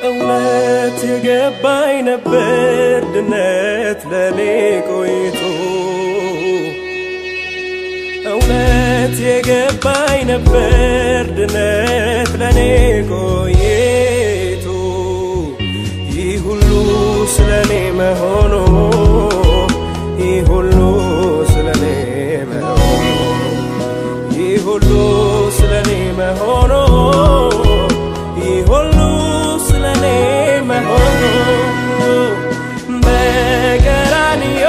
እውነት የገባኝ ነበር ድነት ለኔ ቆይቶ እውነት የገባኝ ነበር ድነት ለኔ ቆይቶ ይህ ሁሉ ስለኔ መሆኑ ይህ ሁሉ ስለኔ መሆኑ ይህ ሁሉ ስለኔ መሆኑ ይህ ሁሉ ስለኔ መሆኑ በቀራንዮ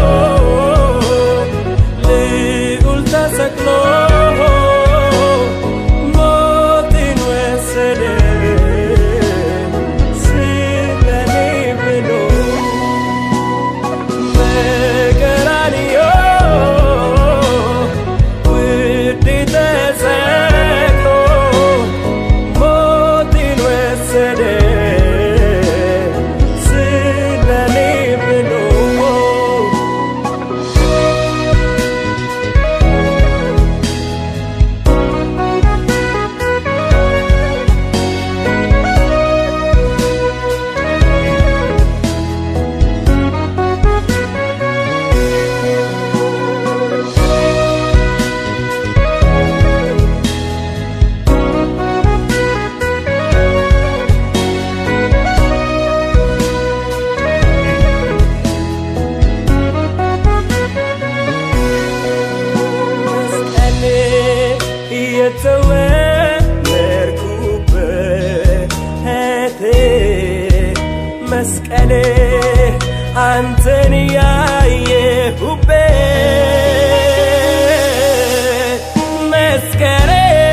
ልዑል ተሰቅሎ ሞትን ወሰደ ስለኔ ብሎ በቀራንዮ ውዴ ተሰቅሎ ሞትን ወሰደ ስለኔ ብሎ መስቀል የተወለድኩበት መስቀል አንተን ያየሁበት መስቀል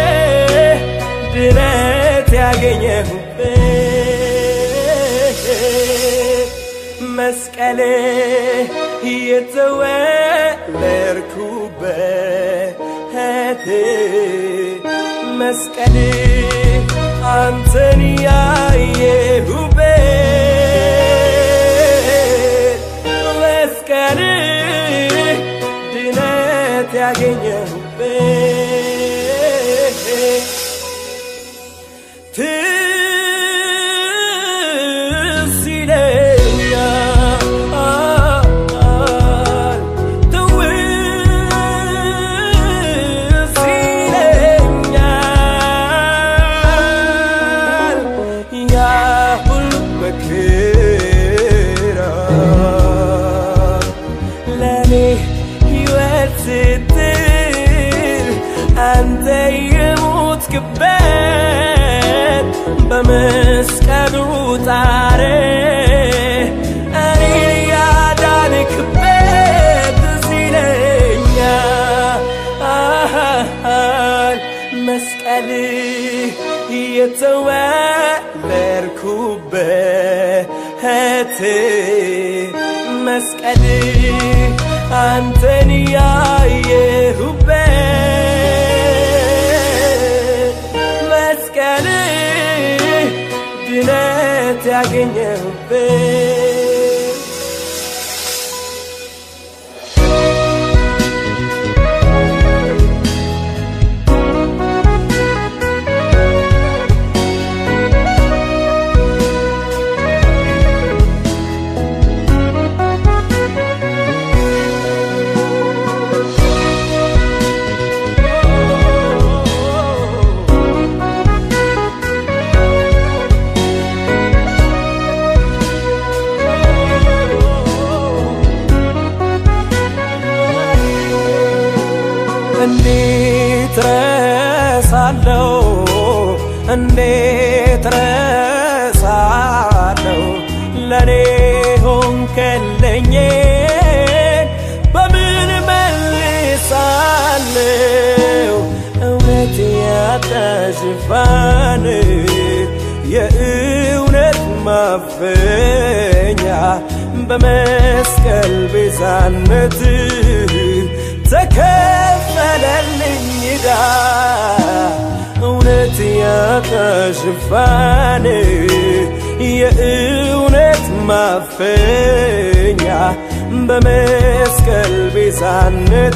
ድነት ያገኘሁበት መስቀል የተወለድኩበት መስቀል አንተን ያየሁበት መስቀል ድነት ያገኘሁበት ትዝ ይለኛል ትውስ ይለኛል ያ ሁሉ መከራ ለኔ ሕይወት ስትል አንተ የሞትክበት በመስቀሉ ጣር እኔ ያዳንክበት ትዝ ይለኛል መስቀል የተወለድኩበት መስቀል አንተን ያየሁበት መስቀል ድነት ያገኘሁበት እንዴት ረሳለው እንዴት ረሳለው ለኔ ሆንከለኝ በምን መልሳለው እውነት ያጣ ሽፋን የእውነት ማፈኛ በመስቀል ቤዛነት ተከፈለልኝ ዕዳ እውነት ያጣ ሽፋን የእውነት ማፈኛ በመስቀል ቤዛነት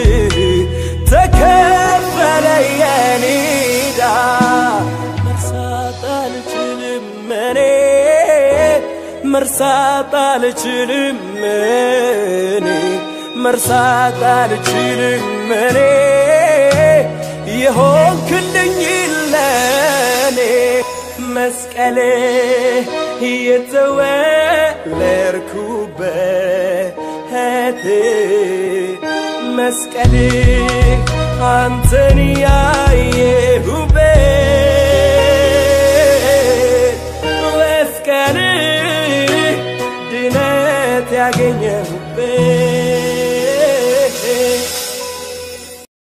ተከፈለ የኔ ዕዳ መርሳት አልችልም እኔ መርሳት አልችልም እኔ መርሳት አልችልም እኔ የሆንክልኝ ለኔ መስቀሌ የተወለድኩበት መስቀሌ አንተን ያ